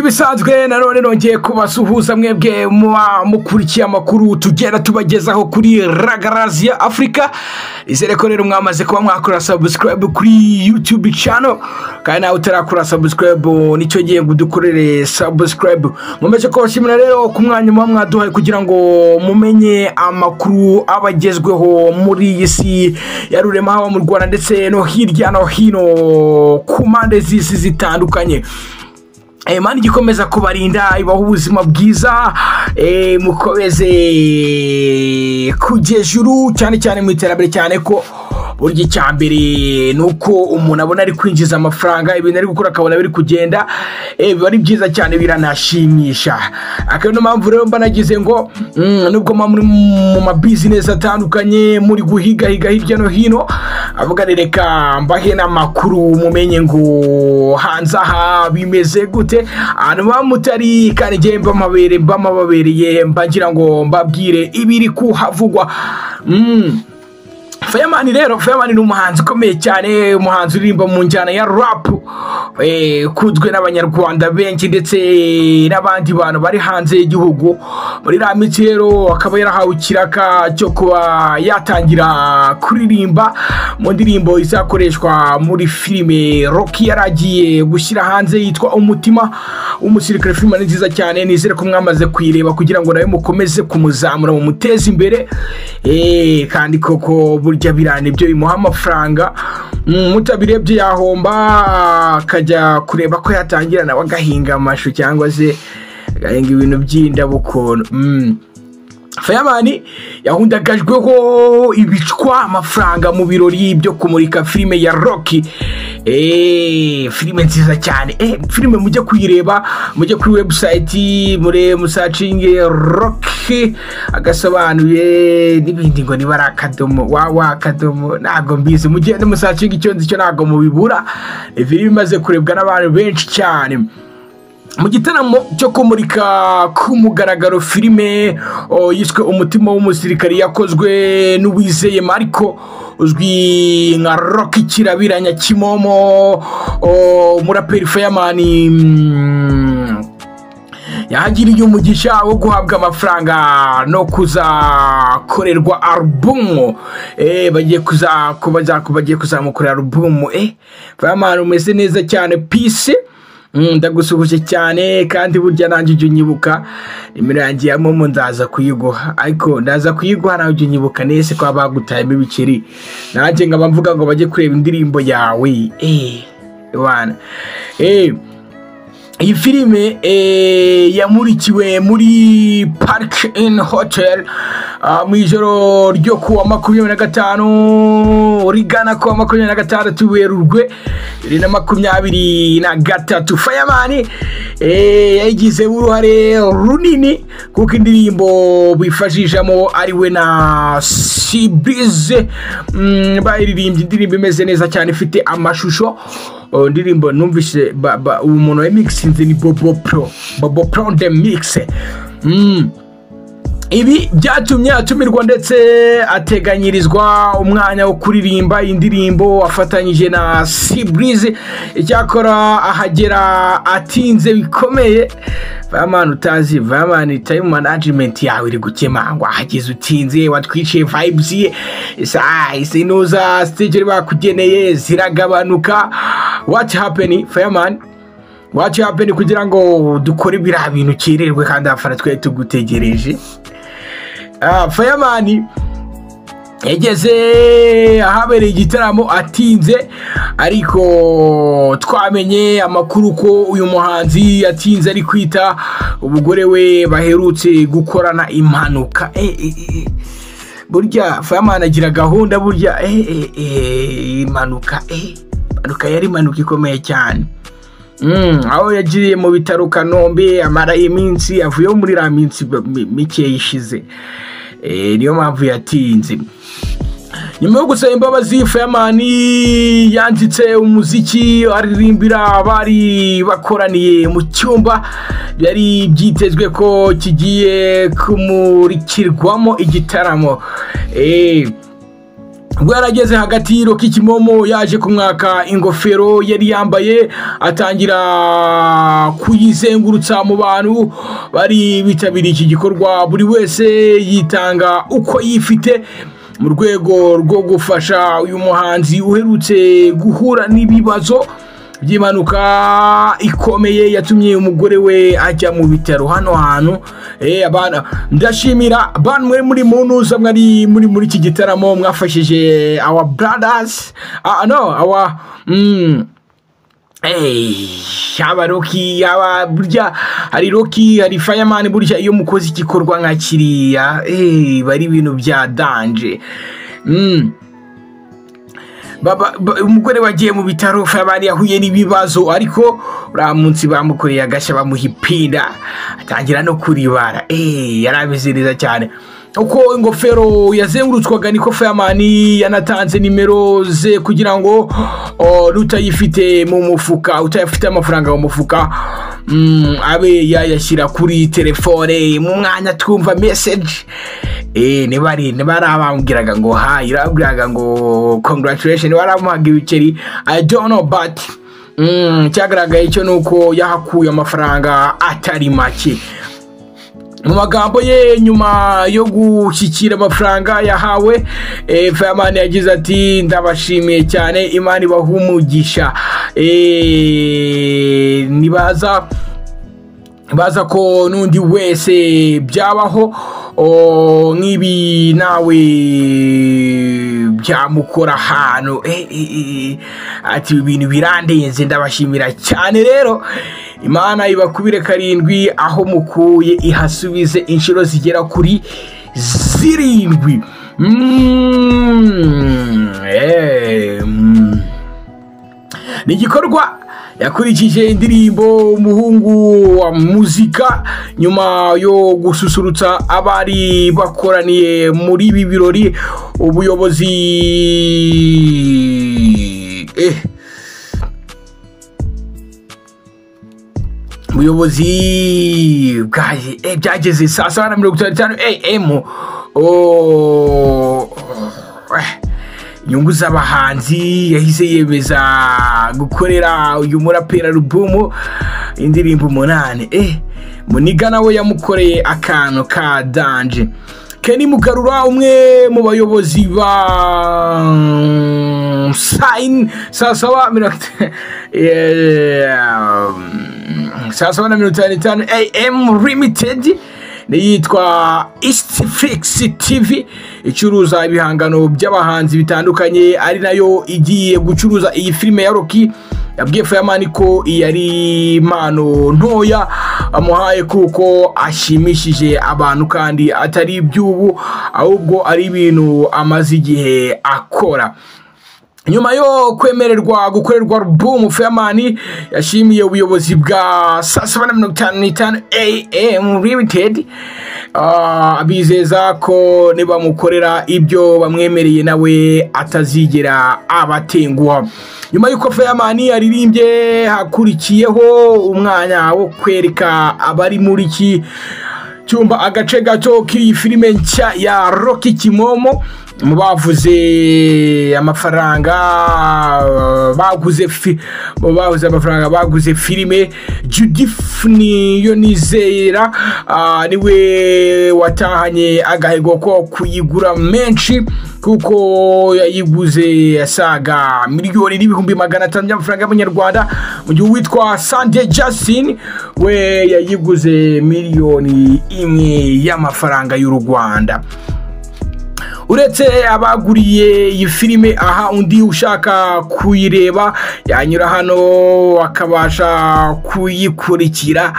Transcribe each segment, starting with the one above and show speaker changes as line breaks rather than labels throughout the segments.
nk'ibisanzwe nanone nongeye kubasuhuza mwebwe muba mukurikiye amakuru tugenda tubagezaho kuri ragaraziya afurika izere ko rero mwamaze kuba mwakora sabusikarayibu kuri yutube cano kandi nawe utarakora sabusikarayibu nicyo gihe ngo udukorere sabusikarayibu nkomeje kubashimira rero ku mwanya muba mwaduhaye kugira ngo mumenye amakuru aba agezweho muri iyi si ya rurema haba mu rwanda ndetse no hirya no hino ku mpande z'isi zitandukanye imana igikomeza kubarinda ibaha ubuzima bwiza mukomeze kujya ejuru cyane cyane mu iterambere cyane ko burya icya mbere ni uko umuntu abona ari kwinjiza amafaranga ibintu ari gukora akabona biri kugenda biba ari byiza cyane biranashimisha akaba niyo mpamvu rero mba nagize ngo nubwo muba muri mu mabizinesi atandukanye muri guhigahiga hirya no hino avuga reka mbahe n'amakuru mumenye ngo hanze aha bimeze gute ahantu muba mutari kandi ngewe mba mabere mba mababereye mbagira ngo mbabwire ibiri kuhavugwa Fireman rero Fireman ni umuhanzi ukomeye cyane umuhanzi uririmba mu njyana ya rap ukunzwe n'abanyarwanda benshi ndetse n'abandi bantu bari hanze y'igihugu muri iriya minsi rero akaba yarahawe ikiraka cyo kuba yatangira kuririmba mu ndirimbo izakoreshwa muri filime roki yari agiye gushyira hanze yitwa umutima w'umusirikare filime ni nziza cyane nizere ko mwamaze kuyireba kugira ngo nawe mukomeze kumuzamura mumuteze imbere kandi koko burya birana ibyo bimuha amafaranga mutabirebye yahomba akajya kureba ko yatangira nawe agahinga amashu cyangwa se agahinga ibintu by'indabo ukuntu fayamani yahundagajweho ibicwa amafaranga mu birori byo kumurika filime ya roki filime nziza cyane filime mujye kuyireba mujye kuri webusayiti mure musacinge roki agasobanuye n'ibindi ngo niba ari akadomo wawa akadomo ntabwo mbizi mugende musacinge icyo nzi cyo ntabwo mubibura filime imaze kurebwa n'abantu benshi cyane mu gitaramo cyo kumurika ku mugaragaro filime yiswe umutima w'umusirikari yakozwe n'uwizeye mariko uzwi nka rock kirabiranya kimomo umuraperi fayamani yahagiriye umugisha wo guhabwa amafaranga no kuzakorerwa arubumu bagiye kuzamukorera arubumu fayamani umeze neza cyane pisi ndagusuhuje cyane kandi burya nanjye ujya unyibuka nimero yanjye ya momo ndaza kuyiguha ariko ndaza kuyiguha nawe ujya unyibuka nese ko bagutayemo ibiceri nanjye nkaba mvuga ngo bajye kureba indirimbo yawe iyi filime yamurikiwe muri parike ini hoteli mu ijoro ryo kuwa makumyabiri na gatanu rigana kuwa makumyabiri na gatandatu werurwe bibiri na makumyabiri na gatatu fayamani yagizemo uruhare runini kuko indirimbo bifashishamo ari we na sibirize baririmbye indirimbo imeze neza cyane ifite amashusho indirimbo numvise ubu muntu wayimikisinze ni bobo pro bobo pro de mikise ibi byatumye atumirwa ndetse ateganyirizwa umwanya wo kuririmba indirimbo afatanyije na siburize icyakora ahagera atinze bikomeye vamani utazi vamani tayimu manajimenti yawe iri gukemangwa ahageze utinze watwiciye vayibuzi ye isi nuza siteje bakugeneye ziragabanuka wati hapeni fayamani wati hapeni kugira ngo dukore biriya bintu ukererwe kandi abafana twari tugutegereje fayamani yageze ahabereye igitaramo atinze ariko twamenye amakuru ko uyu muhanzi yatinze ari kwita umugore we baherutse gukorana impanuka burya fayamani agira gahunda burya impanuka impanuka yari impanuka ikomeye cyane aho yagiriye mu bitaro kanombe amara iminsi avuyeho muri iriya minsi mikeya ishize niyo mpamvu yatinze nyuma yo gusaba imbabazi fayamani yanditse umuziki aririmbira abari bakoraniye mu cyumba byari byitezwe ko kigiye kumurikirwamo igitaramo ubwo yarageze hagati y'iroka ikimomo yaje kumwaka ingofero yari yambaye atangira kuyizengurutsa mu bantu bari bitabiriye iki gikorwa buri wese yitanga uko yifite mu rwego rwo gufasha uyu muhanzi uherutse guhura n'ibibazo by'impanuka ikomeye yatumye umugore we ajya mu bitaro hano hantu eh, abana ndashimira bantu muri muri munuza mwari muri muri iki gitaramo mwafashije our brothers ah, no our mm, Hey, yaba roki yaba burya hari roki hari fireman burya iyo mukoze igikorwa nka kiriya hey, bari ibintu bya danje mm. Baba- ba- umugore wagiye mu bitaro fayabani yahuye n'ibibazo ariko uriya munsi bamukoreye agashya bamuha ipinda atangira no kuribara Eh, yari ameze neza cyane uko ingofero yazengurutswaga niko fayamani yanatanze nimero ze kugira ngo o, n'utayifite mu mufuka utayafite amafaranga mu mufuka mm, abe yayashyira kuri telefone mu mwanya twumva meseji Eh, niba ari niba ari abambwiraga ngo ha irabwiraga ngo congratulation baramuhaga ibiceri i don't know but mm, cyagaragaye cyo ni uko yahakuye amafaranga atari make mu magambo ye nyuma yo gushyikira amafaranga yahawe eh, fireman yagize ati ndabashimiye cyane imana ibaha umugisha Eh, nibaza baza ko n'undi wese byabaho o, nk'ibi nawe byamukora ahantu Eh, eh, eh, ati ibi bintu birandenze ndabashimira cyane rero imana ibakubire karindwi aho mukuye ihasubize inshuro zigera kuri zirindwi Mm, eh, mm ni igikorwa yakurikije indirimbo umuhungu wa muzika nyuma yo gususurutsa abari bakoraniye muri ibi birori ubuyobozi eh. ubuyobozi bwaje eh, byageze saa saba na mirongo itanu n'itanu am oh, eh. inyungu z'abahanzi yahise yemeza gukorera uyu murapera rubumu indirimbo umunani eh muniga nawe yamukoreye akantu ka danje Kenny Mugarura umwe mu bayobozi ba Sign saa saba mirongo ita- Eh, saa saba na mirongo itanu n'itanu AM Limited n'iyitwa East Fix TV icuruza ibihangano by'abahanzi bitandukanye ari nayo igiye gucuruza iyi filime ya Rocky yabwiye Fireman ko iyi ari impano ntoya amuhaye kuko ashimishije abantu kandi atari iby'ubu ahubwo ari ibintu amaze igihe akora nyuma yo kwemererwa gukorerwa album Fireman yashimiye ubuyobozi bwa saa saba na mirongo itanu n'itanu AM Limited Ah, abizeza ko nibamukorera ibyo bamwemereye nawe atazigera abatenguha nyuma y'uko Fireman yaririmbye hakurikiyeho umwanya wo kwereka abari muri iki cyumba agace gato k'iyi filime nshya ya Rocky Kimomo mu bavuze amafaranga baguze fi- mu bavuze amafaranga baguze filime Judith Niyonizera ah, niwe watahanye agahigo ko kuyigura menshi kuko yayiguze asaga miliyoni n'ibihumbi magana atanu by'amafaranga y'amanyarwanda mu gihe uwitwa Sande Justin we yayiguze miliyoni imwe y'amafaranga y'u Rwanda uretse abaguriye iyi filime aha undi ushaka kuyireba yanyura hano akabasha kuyikurikira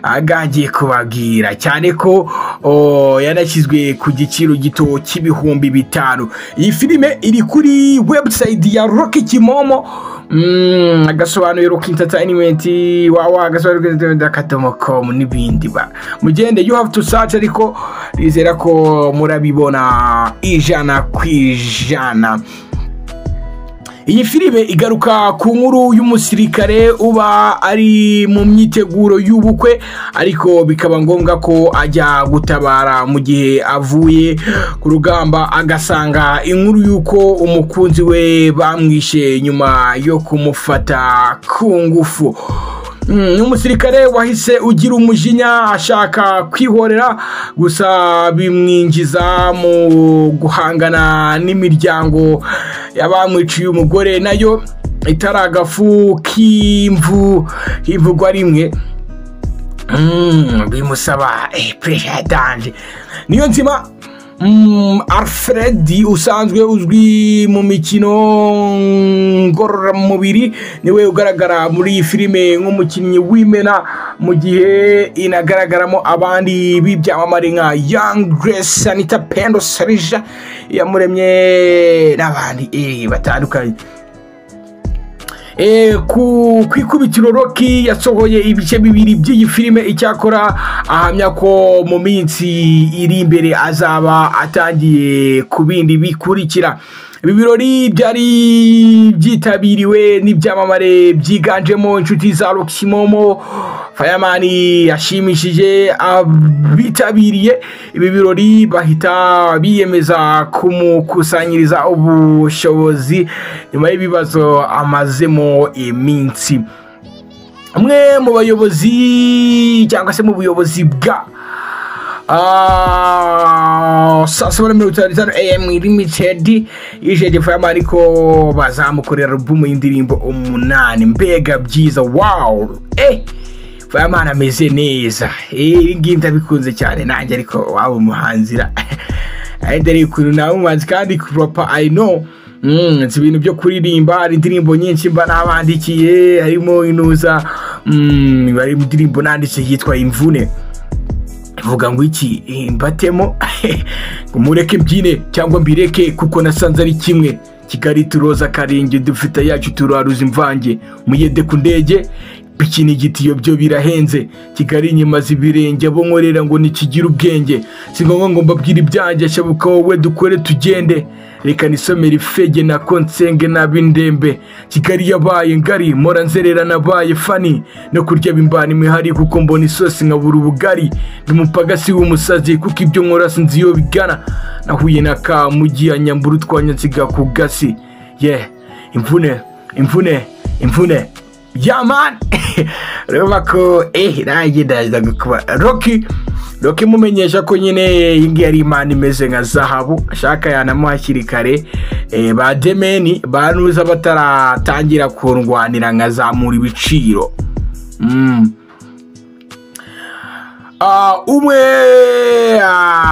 agagiye kubabwira cyane ko o, yanashyizwe ku giciro gito cy'ibihumbi bitanu iyi filime iri kuri website ya Rocky Kimomo Mm, agasobanuro rock entertainment wawa agasobanuro rock entertainment akadomo com n'ibindi ba mugende you have to search ariko nizera ko murabibona ijana ku ijana iyi filime igaruka ku nkuru y'umusirikare uba ari mu myiteguro y'ubukwe ariko bikaba ngombwa ko ajya gutabara mu gihe avuye ku rugamba agasanga inkuru y'uko umukunzi we bamwishe nyuma yo kumufata ku ngufu Mm, umusirikare wahise ugira umujinya ashaka kwihorera gusa bimwinjiza mu guhangana n'imiryango y'abamwiciye umugore nayo itari agafu k'imvu ivugwa rimwe Mm, bimusaba eh, pressure danje niyo nzima Mm, alfred usanzwe uzwi mu mikino ngororamubiri niwe ugaragara muri iyi filime nk'umukinnyi w'imena mu gihe inagaragaramo abandi b'ibyamamare nka young grace anita pendo sarija yamuremye n'abandi eh, batandukanye ku ikubitiro roki yasohoye ibice bibiri by'iyi filime icyakora ahamya ko mu minsi iri imbere azaba atangiye ku bindi bikurikira ibi birori byari byitabiriwe n'ibyamamare byiganjemo inshuti za rokisimomo fayamani yashimishije abitabiriye ibi birori bahita biyemeza kumukusanyiriza ubushobozi nyuma y'ibibazo amazemo iminsi umwe mu bayobozi cyangwa se mu buyobozi bwa saa saba na mirongo itanu n'itanu emu limitedi yishyuye fayama ariko bazamukorera alubumu y'indirimbo umunani mbega byiza wawu eh fayamani ameze neza ibi ngibi ndabikunze cyane nanjye ariko waba umuhanzira dore ukuntu nawe umuhanzi kandi kuropa i know nzi ibintu byo kuririmba hari indirimbo nyinshi mba nabandikiye harimo inuza hari indirimbo nanditse yitwa imvune vuga ngo iki mbatemo ngo mureke mbyine cyangwa mbireke kuko nasanze ari kimwe kigali turoza karingi dufite yacu turaruza imvange muyede ku ndege bikini igitiyo byo birahenze kigali nyimaze ibirenge abo nkorera ngo nikigira ubwenge si ngombwa ngo mbabwire ibyanjye ashabuka wowe dukore tugende reka nisomere ifege na konsenge n'ab'indembe kigali yabaye ngari mpora nzerera nabaye fani no kurya bimbana imihari kuko mbona isosi nkabura ubugari ndi umupagasi w'umusazi kuko ibyo nkora sinzi iyo bigana nahuye na ka mugi ya nyambura utwanya nsiga ku gasi ye imvune imvune imvune yamani urabona ko ehe nanjye ndaza kuba roki roki imumenyesha ko nyine iyi ngiyi ari imana imeze nka zahabu ashaka yanamo hakiri kare ba demeni ba nuza bataratangira kurwanira nkazamura ibiciro umwe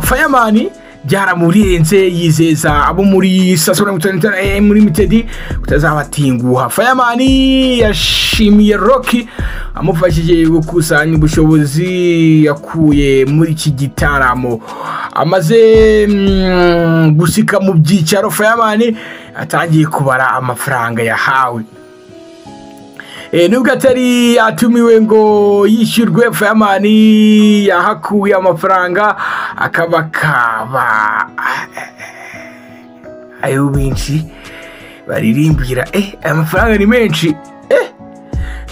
fayamani byaramurenze yizeza abo muri sasona muri limitedi kutazabatinguha fayamani yashimiye roki amufashije gukusanya ubushobozi yakuye muri iki gitaramo amaze gusika mu byicaro fayamani atangiye kubara amafaranga yahawe nubwo atari yatumiwe ngo yishyurwe fayamani yahakuye amafaranga akaba kaba ayo benshi baririmbira eh aya mafaranga ni menshi eh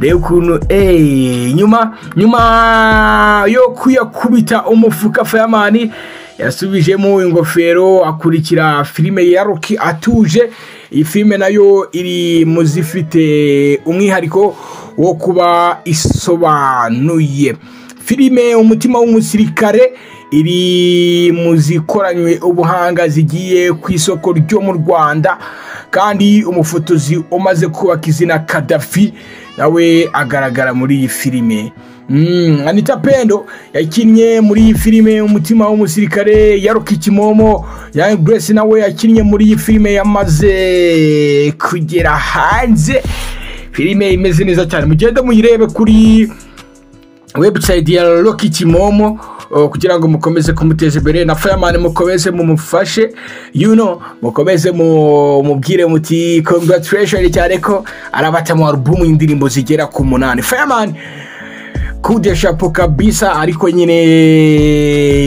reba ukuntu eh nyuma nyuma yo kuyakubita umufuka fayamani yasubijemo ingofero akurikira filime ya roki atuje iyi filime nayo iri mu zifite umwihariko wo kuba isobanuye filime umutima w'umusirikare iri mu zikoranywe ubuhanga zigiye ku isoko ryo mu rwanda kandi umufotozi umaze kubaka izina kadafi nawe agaragara muri iyi filime anita pendo yakinnye muri iyi filime umutima w'umusirikare yaruka ikimomo young grace nawe yakinnye muri iyi filime yamaze kugera hanze filime imeze neza cyane mugende muyirebe kuri webusayiti ya roki kimomo kugira ngo mukomeze kumuteza imbere na fayamani mukomeze mumufashe yuno mukomeze mubwire muti congratulation cyane ko arabatamo alubumu y'indirimbo zigera ku munani fayamani kudeshapo kabisa ariko nyine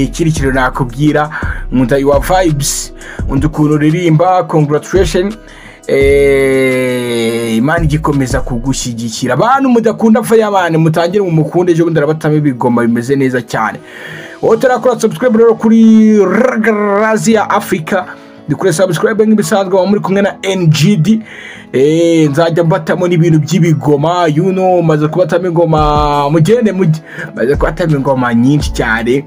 ikindi kintu nakubwira nkunda yuwa vibes nkunda ukuntu uririmba congratulation Eh, imana igikomeza kugushyigikira abantu mudakunda fayamani mutangire mu mukunde ejo bundi arabatamo ibigoma bimeze neza cyane wowe utarakora subscribe rero kuri razia afurika dukore subscribe nk'ibisanzwe muba muri kumwe na ngd Eh, nzajya mbatamo n'ibintu by'ibigoma yuno maze kubatamo ingoma mugende mujye maze kubatamo ingoma nyinshi cyane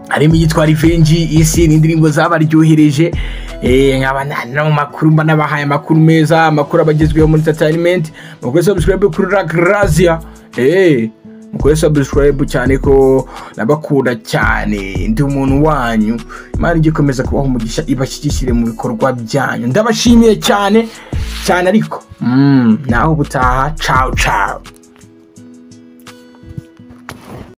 harimo iyitwa revenge isi ni indirimbo zabaryohereje Eh, nkaba na- no mu makuru mba nabahaye amakuru meza amakuru aba agezweho muri entertainment mukore subscribe kuri ragrazia Eh, mukore subscribe cyane ko nabakunda cyane ndi umuntu wanyu imana igikomeza kubaho umugisha ibashyigikire mu bikorwa byanyu ndabashimiye cyane cyane ariko mm, naho ubutaha cawu cawu